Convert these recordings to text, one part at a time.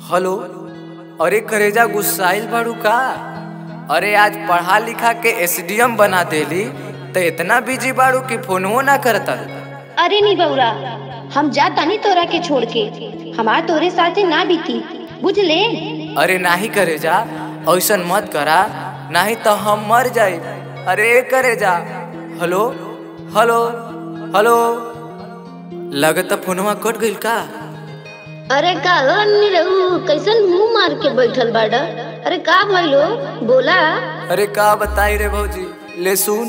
Hello अरे करेजा गुस्साइल बाड़ू का अरे आज पढ़ा लिखा के एसडीएम बना देली तो इतना बिजी बाड़ू कि फोनवो ना करता अरे नी बउरा हम जा तानी तोरा के छोड़ के हमार तोरे साथे ना बीती बुझ ले अरे नाही करेजा ऐसन मत करा नहीं तो हम मर जाए अरे करेजा हेलो हेलो हेलो लगत फोनवा कट गइल का अरे का रहू कैसन मुंह मार के बैठल बाड़ा अरे का भइलो बोला अरे का बताई रे भौजी ले सुन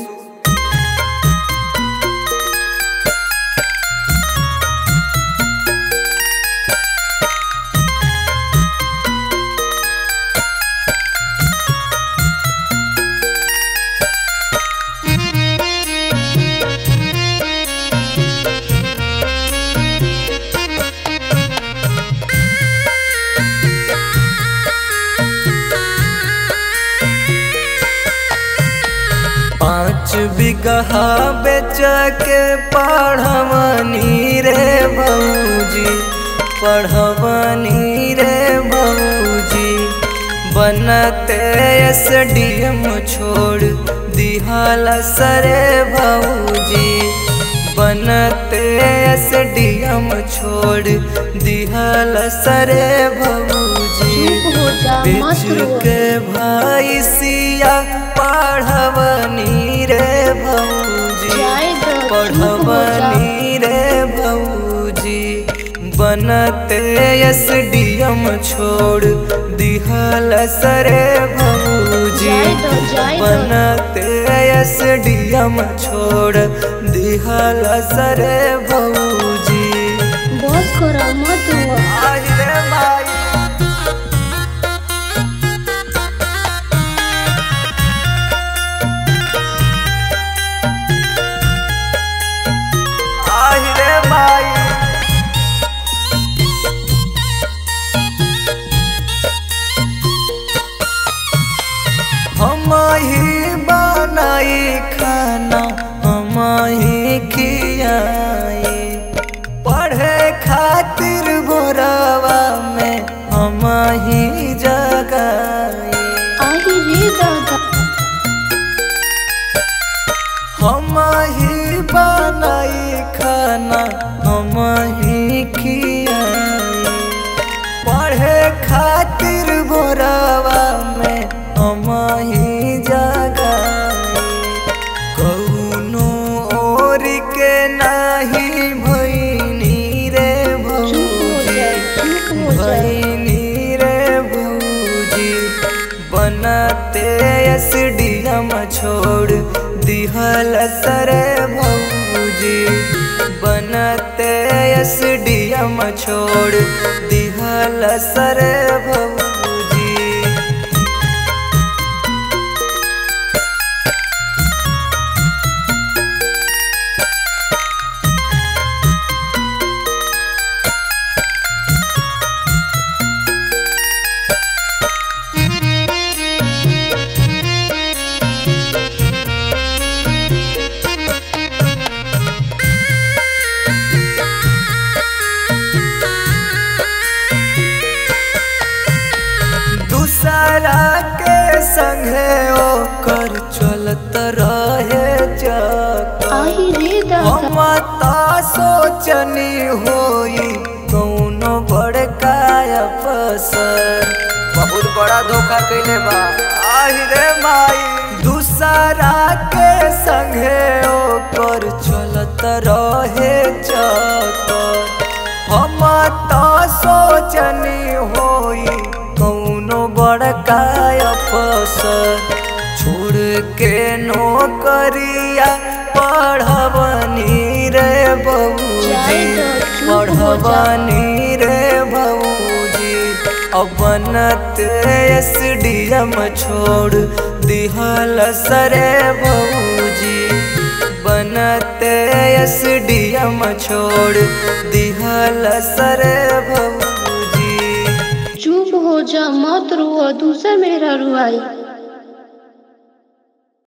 पाँच बिगहा बेच के पढ़वनी रे भौजी पढ़वनी रे भौजी बनते एस डी एम छोड़ दिहाल सरे भौजी बनते एस डी एम छोड़ दिहाल सरे भौजी चुप हो जा मत बेच रो के भाई सिया पढ़वनी रे भौजी जाए दो चुप हो जा पढ़वनी रे भौजी बनते एस डी एम छोड़ दिहल सरे भौजी जाए दो जाए दो बनते एस डी एम छोड़ दिहल सरे भौजी बस करा मत रो आई रे माई आई रे माई हम ही बनाई खाना हम ही खियाई पढ़े खातिर भोरवा में हम ही जगाई आई रे दादा हम ही बनाई खाना हम ही खियाई पढ़े खातिर भोरवा में हम ही जगाई कौनो और के नाही भैनी रे चुप हो भौजी जा चुप हो जा भैनी रे भौजी बनते एस डी एम छोड़ दिहल सरे भौजी बनते एस डी एम छोड़ दिहल सरे भौजी दूसरा के संगे ओकर चलत रहे चक्कर आई रे दादा हम ता सोचनी होई कौनो बड़का अफसर बहुत बड़ा धोखा कैले बा आहि रे माई दूसरा के संगे ओकर चलत रहे चक्कर हम ता सोचनी होई कौनो बड़का अफसर छोड़ के नौकरिया पढ़वनी रे बबूजी जाए तो चुप हो जा। पढ़वनी रे बबूजी अब बनत एस डी एम छोड़ दिहल सरे बबूजी बनत एस डी एम छोड़ दिहल सरे बबूजी चुप हो जा मत रो दूसरा मेरा रुआई